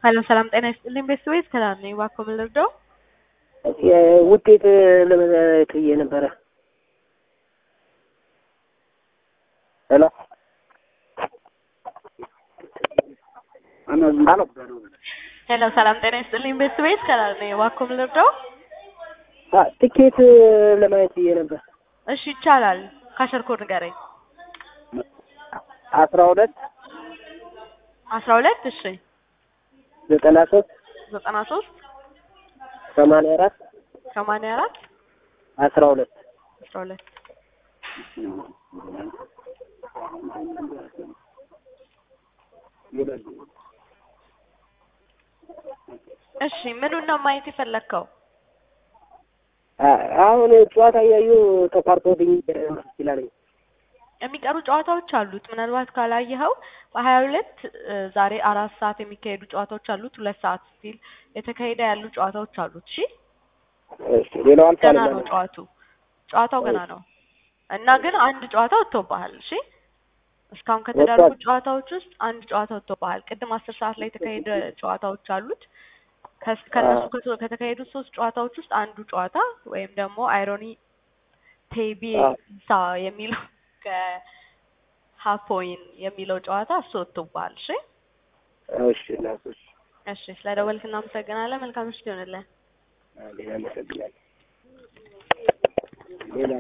ሄሎ ሰላም ጤና ይስጥልኝ ቤተሰቦች ሰላም ነኝ። እባክዎ ምን ልርዳው? ውጤት ለመለየት ብዬ ነበረ። ሄሎ ሄሎ ሄሎ ሰላም ጤና ይስጥልኝ ቤተሰቦች ሰላም ነኝ። እባክዎ ምን ልርዳው? ትኬት ለማየት ብዬ ነበር። እሺ ይቻላል። ካሸር ኮድ ንገረኝ። አስራ ሁለት አስራ ሁለት እሺ ዘጠና ሶስት ዘጠና ሶስት ሰማንያ አራት ሰማንያ አራት አስራ ሁለት አስራ ሁለት እሺ ምኑን ነው ማየት የፈለግከው? አሁን ጨዋታ እያዩ ተቋርጦብኝ ይችላል። የሚቀሩ ጨዋታዎች አሉት። ምናልባት ካላየኸው በሀያ ሁለት ዛሬ አራት ሰዓት የሚካሄዱ ጨዋታዎች አሉት። ሁለት ሰዓት ሲል የተካሄደ ያሉ ጨዋታዎች አሉት። እሺ እሺ ሌላው ገና አልፏል። ነው ጨዋቱ ጨዋታው ገና ነው እና ግን አንድ ጨዋታ ወጥቶብሃል። እሺ እስካሁን ከተደረጉ ወጥቷል። ጨዋታዎች ውስጥ አንድ ጨዋታ ወጥቶብሃል። ቅድም አስር ሰዓት ላይ የተካሄደ ጨዋታዎች አሉት። ከስ- ከእነሱ ከቶ- ከተካሄዱት ሶስት ጨዋታዎች ውስጥ አንዱ ጨዋታ ወይም ደግሞ አይሮኒ ቴቢ አዎ። ሳ የሚለው ከሀፖይን የሚለው ጨዋታ እሱ ወጥቶብሃል። እሺ እሺ እናቶች እሺ ስለ ደወልክ እናመሰግናለን። መልካም ምሽት ይሆንልን። ሌላ አመሰግናለሁ። ሌላ